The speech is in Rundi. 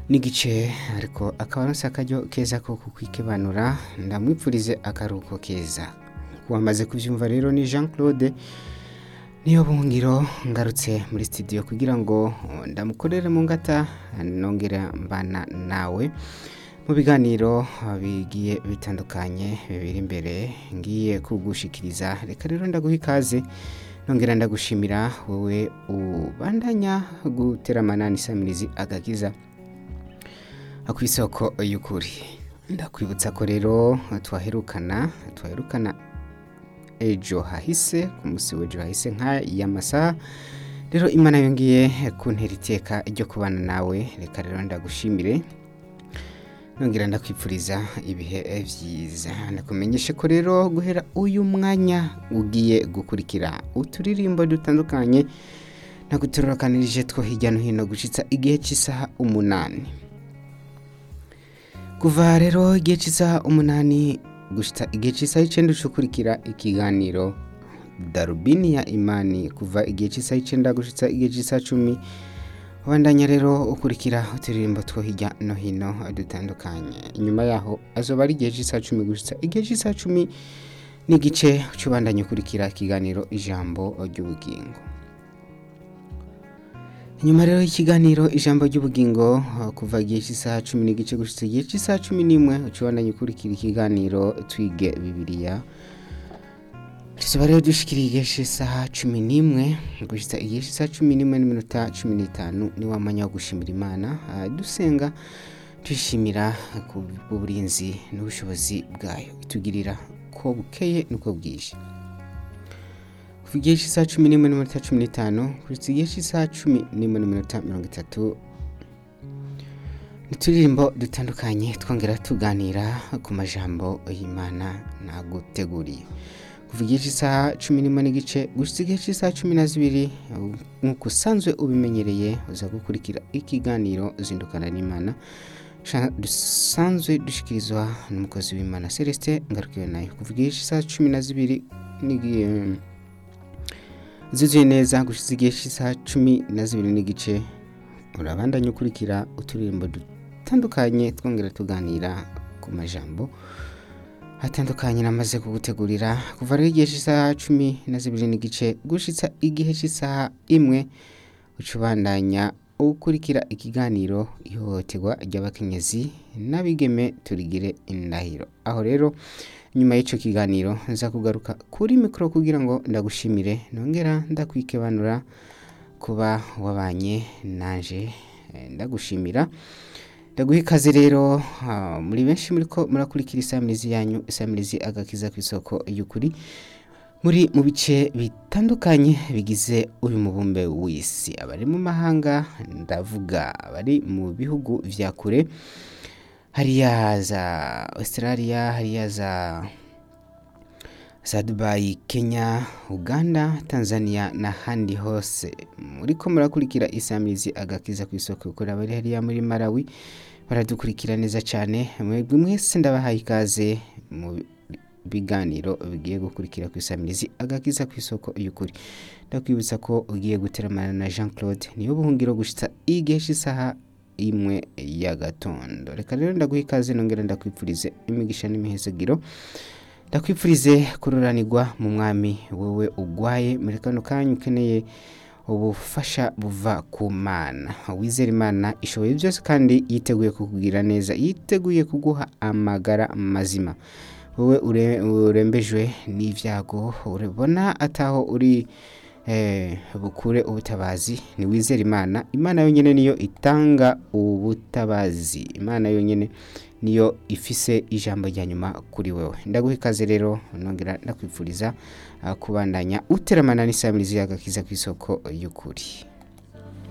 n'igice ariko akaba aronse akaryo keza ko kukwikibanura ndamwipfurize akaruhuko keza wamaze kuvyumva rero ni Jean Claude niyo bungiro ngarutse muri studio kugira ngo ndamukorere mu ngata nongera mbana nawe mu biganiro bigiye bitandukanye bibiri imbere ngiye kugushikiriza reka rero ndaguha ikaze nongera ndagushimira wowe ubandanya guteramana n'isamirizi agakiza akwisoko y'ukuri ndakwibutsa ko rero twaherukana twaherukana ejo hahise ku munsi w'ejo hahise nk'aya masaha rero imana yongeye kuntera iteka ryo kubana nawe reka rero ndagushimire nongera ndakwipfuriza ibihe byiza ndakumenyeshe ko rero guhera uyu mwanya ugiye gukurikira uturirimbo dutandukanye naguturukanirije two hirya no hino gushitsa igihe cy'isaha umunani kuva rero igihe cy'isaha umunani gushitsa igihe cy'isaha icyenda ukurikira ikiganiro darubini ya imani kuva igihe cy'isaha icyenda gushitsa igihe cy'isaha cumi Wandanya rero ukurikira uturirimbo two hirya no hino dutandukanye inyuma yaho azoba ari igihe cy'isaha cumi gusa igihe cy'isaha cumi n'igice cy'ubandanya ukurikira ikiganiro ijambo ry'ubugingo inyuma rero y'ikiganiro ijambo ry'ubugingo kuva igihe cy'isaha cumi n'igice gusa igihe cy'isaha cumi n'imwe ucubandanya ukurikira ikiganiro twige bibiliya tuba rero dushikiriye igihe cy'isaha cumi n'imwe gushitsa igihe cy'isaha cumi n'imwe n'iminota cumi n'itanu ni wa mwanya wo gushimira imana dusenga tuyishimira ku burinzi n'ubushobozi bwayo itugirira ko bukeye nuko bwije kuva igihe cy'isaha cumi n'imwe n'iminota cumi n'itanu gushitsa igihe cy'isaha cumi n'imwe n'iminota mirongo itatu uturirimbo dutandukanye twongera tuganira ku majambo y'imana naguteguriye kuva igihe cy'isaha cumi n'imwe n'igice gusa igihe cy'isaha cumi na zibiri nk'uko usanzwe ubimenyereye uza gukurikira ikiganiro zindukana n'imana dusanzwe dushyikirizwa n'umukozi w'imana celestin ngarukiwe nayo kuva igihe cy'isaha cumi na zibiri zuzuye neza gusa igihe cy'isaha cumi na zibiri n'igice urabandanya ukurikira uturirimbo dutandukanye twongera tuganira ku majambo hatandukanye namaze kugutegurira kuva rero igihe cy'isaha cumi na zibiri n'igice gushitsa igihe cy'isaha imwe ucubandanya ukurikira ikiganiro ihohoterwa ry'abakenyezi n'abigeme turigire indahiro aho rero nyuma y'icyo kiganiro nza kugaruka kuri mikoro kugira ngo ndagushimire nongera ndakwikebanura kuba wabanye naje ndagushimira ndaguha ikaze rero muri benshi muri ko murakurikira isamirizi yanyu isamirizi agakiza ku isoko y'ukuri muri mu bice bitandukanye bigize uyu mubumbe w'isi abari mu mahanga ndavuga abari mu bihugu vya kure hariya za australia hariya za za dubayi kenya uganda tanzania n'ahandi hose muri ko murakurikira isamirizi agakiza ku isoko y'ukuri abari hariya muri malawi baradukurikira neza cyane mwebwe mwese ndabahaye ikaze mu biganiro bigiye gukurikira ku isamirizi agakiza ku isoko y'ukuri ndakwibutsa ko ugiye guteramana na jean claude niyo buhungiro gushitsa igihe cy'isaha imwe ya gatondo reka rero ndaguha ikaze nongera ndakwipfurize imigisha n'imihezagiro ndakwipfurize kururanirwa mu mwami wowe ugwaye muri kano kanya ukeneye ubufasha buva ku mana wizera imana ishoboye byose kandi yiteguye kukubwira neza yiteguye kuguha amagara mazima wowe urembejwe n'ibyago urabona ataho uri bukure ubutabazi wizera imana imana yonyine niyo itanga ubutabazi imana yonyine niyo ifise ijambo rya nyuma kuri wewe ndaguha ikaze rero nongera ndakwifuriza kubandanya uteramana n'isamirizi y'agakiza ku isoko y'ukuri